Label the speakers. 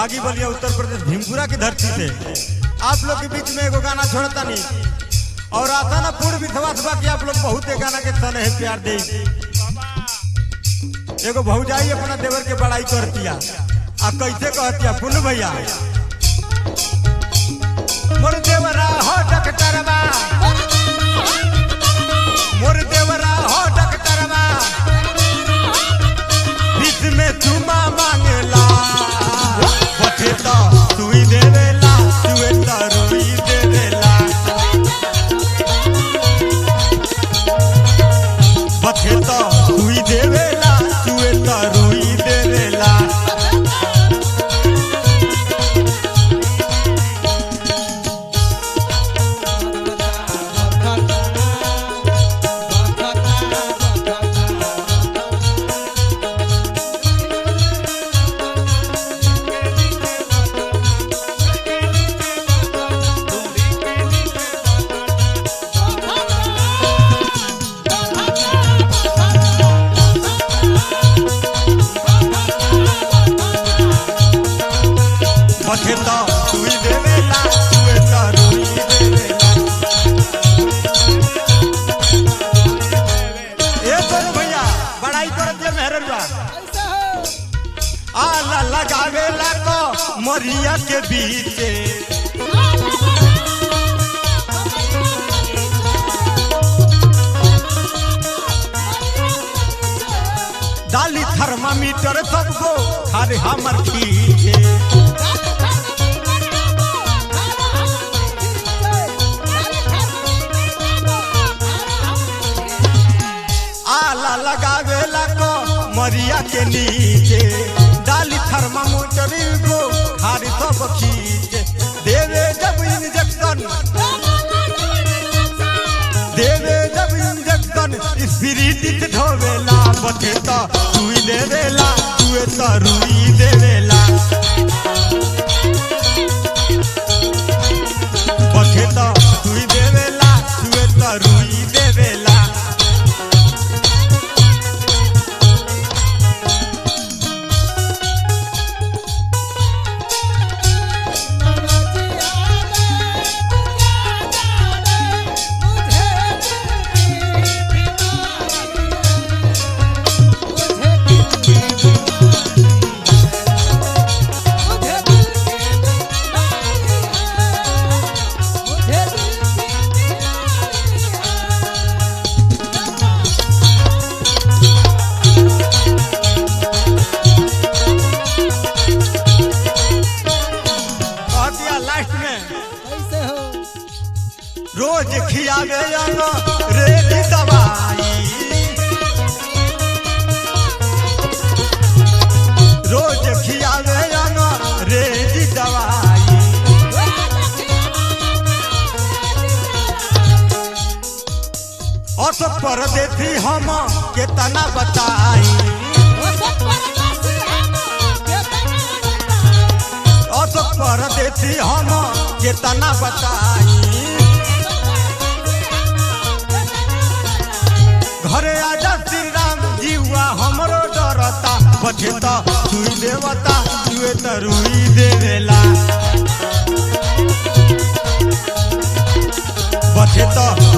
Speaker 1: बागी बलिया उत्तर प्रदेश भीमपुरा की धरती से आप लोग के बीच में एगो गाना छोड़ता नहीं और आता ना पूर्व विश्वास बा कि आप लोग बहुत ए गाना के सन है प्यार दे एगो भौजाई अपना देवर के बड़ाई करतिया आ कैसे कहतिया पुन भैया मोर देवरा हो डकटरवा मोर देवरा हो डकटरवा बीच में चुमा मांगेला बटे तो सुई देवेला सुए तो रोई देवेला बटे तो सुई देवेला सुए तो रोई देवेला बटे तो सुई देवेला सुए तो रोई देवेला ए तोरे भैया बड़ाई करत ये मेहररुआ आला लगावेला को मरिया के बीचे डाली थर्मामीटर सबको खारे हमर खींचे आला लगावेला को मरिया के नीचे डाली थर्मामीटर को खारे सब खींचे देवे जब इंजेक्शन देवे जब इंजेक्शन स्पिरिट ढोवेला बटे तो सुई देवेला सुए तो रुई देवेला बटे तो सुई देवेला सुए तो रुई देवेला कह दिया लास्ट में रोज खियावे जानो रेडी दवाई रोज खियावे जानो रेडी दवाई असो पर देती हम केतना बताई असो पर देती हम केतना बताई घरे आजा श्री राम जीवा हमरो डरता बचे तो सुई देवता सुए तो रुई देवेला बचे तो